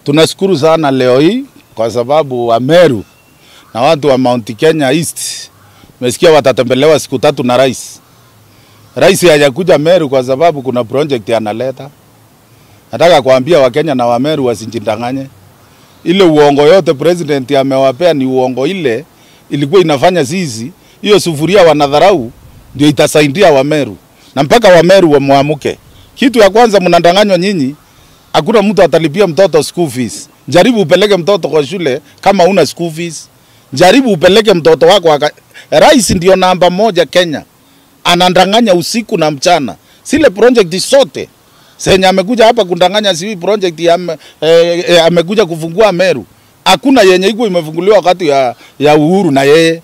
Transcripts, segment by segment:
Tunashukuru sana leo hii kwa sababu Wameru na watu wa Mount Kenya East mesikia watatembelewa siku tatu na rais. Rais hajakuja Meru kwa sababu kuna project analeta. Nataka kuambia Wakenya na Wameru wasijidanganye. Ile uongo yote president amewapea ni uongo, ile ilikuwa inafanya sisi hiyo sufuria wanadharau, ndio itasaidia Wameru na mpaka Wameru wamwamuke. Kitu ya kwanza mnadanganywa nyinyi, hakuna mtu atalipia mtoto school fees. Jaribu upeleke mtoto kwa shule kama una school fees. Jaribu upeleke mtoto wako waka... Rais ndio namba moja Kenya, anadanganya usiku na mchana. Sile project sote senye amekuja hapa kundanganya, si project ya ame, eh, eh, amekuja kufungua Meru, hakuna yenye iko imefunguliwa wakati ya, ya Uhuru na yeye.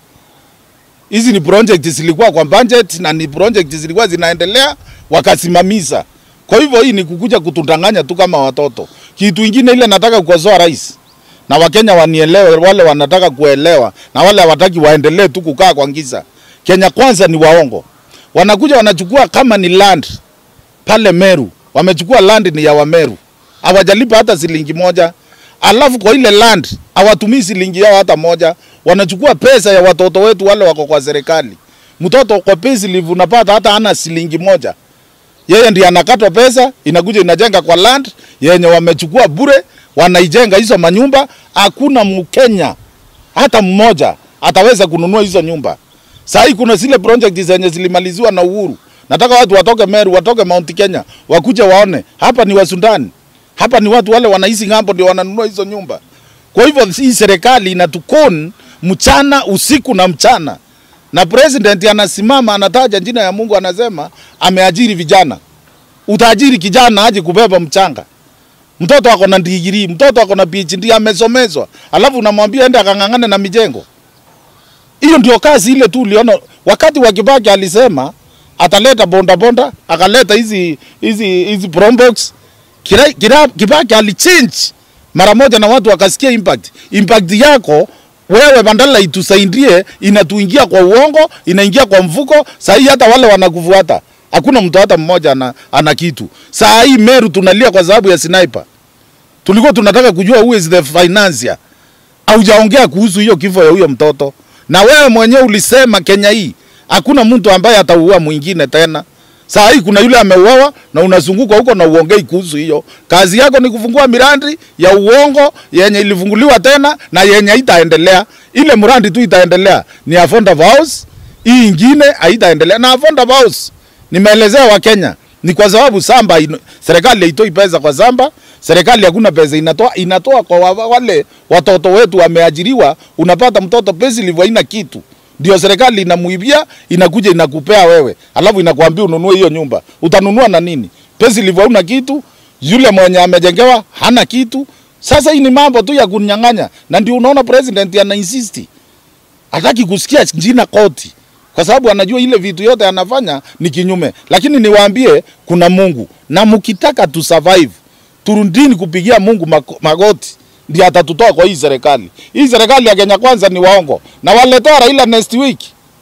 Hizi ni project zilikuwa kwa budget na ni project zilikuwa zinaendelea wakasimamisha. Kwa hivyo hii ni kukuja kutudanganya tu kama watoto. Kitu ingine ile nataka kukosoa rais na Wakenya wanielewe, wale wanataka kuelewa na wale hawataki waendelee tu kukaa kwa giza. Kenya kwanza ni waongo, wanakuja wanachukua kama ni land pale Meru, wamechukua land ni ya Wameru, hawajalipa hata shilingi moja. Alafu kwa ile land hawatumii shilingi yao hata moja, wanachukua pesa ya watoto wetu wale wako kwa serikali. Mtoto kwa payslip unapata hata hana shilingi moja, yeye ndiye anakatwa pesa, inakuja inajenga kwa land yenye wamechukua bure, wanaijenga hizo manyumba. Hakuna Mkenya hata mmoja ataweza kununua hizo nyumba. Saa hii kuna zile project zenye zilimaliziwa na Uhuru. Nataka watu watoke Meru, watoke Mount Kenya, wakuja waone hapa ni Wasundani, hapa ni watu wale wanaishi ng'ambo ndio wananunua hizo nyumba. Kwa hivyo hii serikali inatukon mchana usiku na mchana, na president anasimama anataja jina ya Mungu, anasema ameajiri vijana. Utaajiri kijana aje kubeba mchanga? Mtoto ako na digrii, mtoto ako na PhD, amesomezwa, alafu unamwambia ende akang'ang'ane na mijengo. Hiyo ndio kazi ile tu uliona wakati wa Kibaki alisema ataleta bonda bonda, akaleta hizi hizi hizi Probox. Kira, kira, Kibaki alichange mara moja na watu wakasikia impact. Impact yako wewe bandala itusaidie, inatuingia kwa uongo, inaingia kwa mfuko. Saa hii hata wale wanakufuata hakuna mtu hata mmoja ana, ana kitu. Saa hii Meru tunalia kwa sababu ya sniper. Tulikuwa tunataka kujua who is the financier. Haujaongea kuhusu hiyo kifo ya huyo mtoto, na wewe mwenyewe ulisema Kenya hii hakuna mtu ambaye atauua mwingine tena. Saa hii kuna yule ameuawa na unazunguka huko na uongei kuhusu hiyo. Kazi yako ni kufungua mirandi ya uongo yenye ilifunguliwa tena na yenye itaendelea. Ile mrandi tu itaendelea ni affordable house, hii ingine haitaendelea. Na affordable house nimeelezea Wakenya ni kwa sababu samba ino, serikali haitoi pesa kwa samba, serikali hakuna pesa inatoa, inatoa kwa wa- wale watoto wetu wameajiriwa. Unapata mtoto payslip haina kitu ndio serikali inamuibia, inakuja inakupea wewe, alafu inakwambia ununue hiyo nyumba. Utanunua na nini? Payslip hauna kitu, yule mwenye amejengewa hana kitu. Sasa hii ni mambo tu ya kunyang'anya, na ndio unaona president ana insist, hataki kusikia jina koti, kwa sababu anajua ile vitu yote anafanya ni kinyume. Lakini niwaambie kuna Mungu, na mkitaka tu survive, turundini kupigia Mungu mako- magoti ndiye atatutoa kwa hii serikali. Hii serikali ya Kenya Kwanza ni waongo, na waletea Raila next week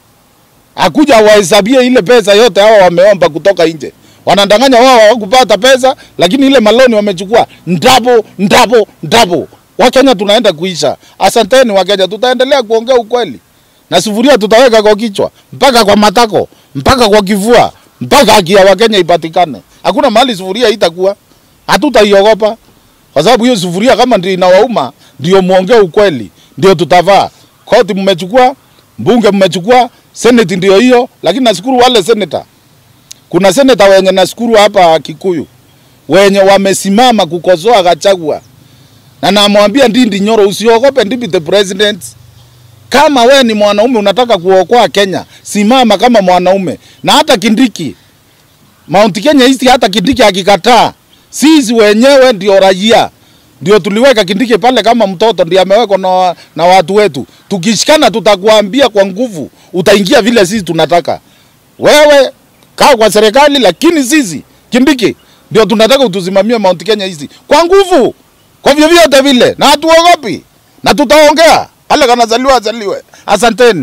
akuja wahesabie ile pesa yote hawa wameomba kutoka nje. Wanadanganya wao hawakupata pesa, lakini ile maloni wamechukua ndabo ndabo ndabo. Wakenya tunaenda kuisha. Asanteni Wakenya, tutaendelea kuongea ukweli na sufuria tutaweka kwa kichwa mpaka kwa matako mpaka kwa kifua mpaka haki ya Wakenya ipatikane. Hakuna mahali sufuria itakuwa, hatutaiogopa kwa sababu hiyo sufuria kama ndio inawauma, ndio muongee ukweli, ndio tutavaa. Koti mmechukua, mbunge mmechukua, seneti ndio hiyo, lakini nashukuru wale seneta. Kuna seneta wenye nashukuru hapa Kikuyu wenye wamesimama kukosoa Gachagua, na namwambia Ndindi Nyoro, usiogope deputy president. Kama we ni mwanaume unataka kuokoa Kenya, simama kama mwanaume. Na hata Kindiki, Mount Kenya East, hata Kindiki akikataa, sisi wenyewe ndio raia ndio tuliweka Kindiki pale kama mtoto, ndio amewekwa na, na watu wetu. Tukishikana tutakuambia kwa nguvu, utaingia vile sisi tunataka. Wewe kaa kwa serikali, lakini sisi Kindiki ndio tunataka utusimamie Mount Kenya East kwa nguvu, kwa vyovyote vile, na hatuogopi na tutaongea. Ale kanazaliwa azaliwe. Asanteni.